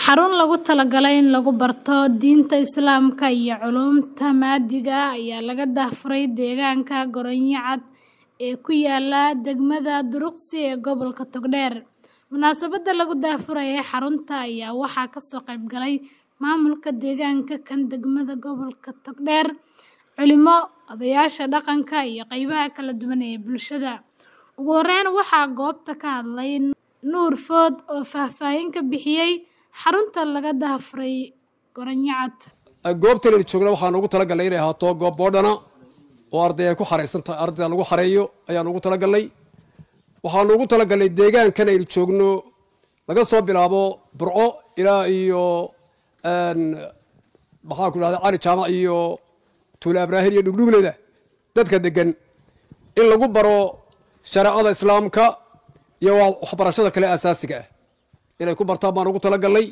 Xarun loogu talagalay in lagu barto diinta Islaamka iyo culuumta maadiga ah ayaa laga daahfuray deegaanka Goronyo Cad ee ku yaala degmada Duruqsi ee gobolka Togdheer. Munaasabadda lagu daahfurayay xarunta ayaa waxaa ka soo qayb galay maamulka deegaanka kan degmada gobolka Togdheer, culimo, odayaasha dhaqanka iyo qaybaha kala duwan ee bulshada. Ugu horeyn waxaa goobta ka hadlay Nuur Food oo faahfaahin ka bixiyay xarunta laga daahfuray Goronyo Cad. goobtan aynu joogna waxaan ugu talagalnay inay ahaato goob boodhana oo arday ay ku xaraysan tahay ardayda lagu xareeyo ayaan ugu talagalnay waxaanu ugu talagalnay deegaankan aynu joogno laga soo bilaabo burco ilaa iyo maxaan ku dhahda cali jaamac iyo tuula abraahil iyo dhugdhugleda dadka degan in lagu baro shareecada islaamka iyo waxbarashada kale asaasiga ah inay ku bartaan baan ugu talagalnay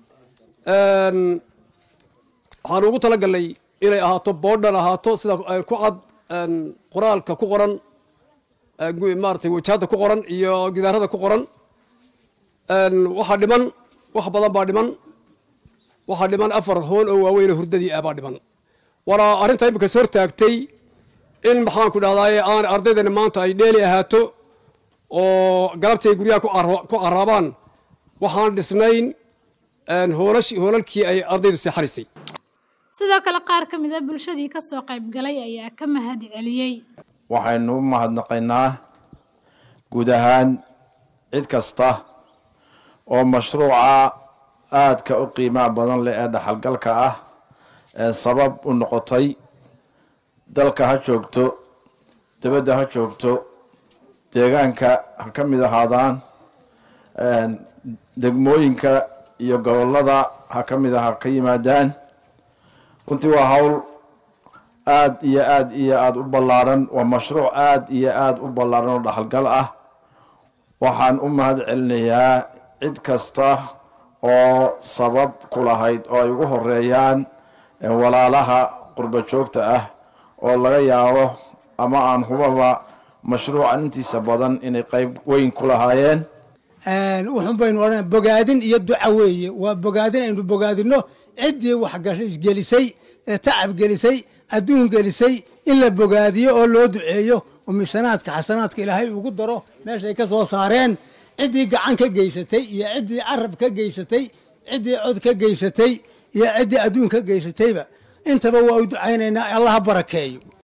waxaanu ugu talagalnay inay ahaato boodhan ahaato sida ku cad qoraalka ku qoran maaragtay wajahada ku qoran iyo gidaarada ku qoran waxaa dhiman wax badan baa dhiman waxaa dhiman afar hoon oo waaweyn oo hurdadii ah baa dhiman waana arrinta imika is hortaagtay in maxaan ku dhahdaye aan ardaydani maanta ay dheeli ahaato oo galabtii ay guryaha ku caraabaan waxaan dhisnayn hoolalkii ay ardaydu seexanaysay Sidoo kale qaar ka mid ah bulshadii ka soo qayb galay ayaa ka mahad celiyay. waxaynu u mahadnaqaynaa guud ahaan cid kasta oo mashruuca aadka u qiimaha badan leh ee dhaxalgalka ah ee sabab u noqotay dalka ha joogto dibadda ha joogto deegaanka ha ka mid ahaadaan degmooyinka iyo gobollada ha ka mid ah ha ka yimaadaan runtii waa hawl aad iyo aad iyo aada u ballaaran waa mashruuc aad iyo aada u ballaaran oo dhaxalgal ah waxaan u mahad celinayaa cid kasta oo sabab ku lahayd oo ay ugu horeeyaan walaalaha qurba joogta ah oo laga yaabo ama aan hubaba mashruucan intiisa badan inay qeyb weyn ku lahaayeen wuxun baynu odhan bogaadin iyo duca weeye waa bogaadin aynu bogaadino ciddii waxgelisay ee tacab gelisay adduun gelisay in la bogaadiyo oo loo duceeyo oo misanaadka xasanaadka ilaahay ugu daro meeshay ka soo saareen ciddii gacan ka geysatay iyo ciddii carab ka geysatay ciddii cod ka geysatay iyo ciddii adduun ka geysatayba intaba waa u ducaynaynaa allaha barakeeyo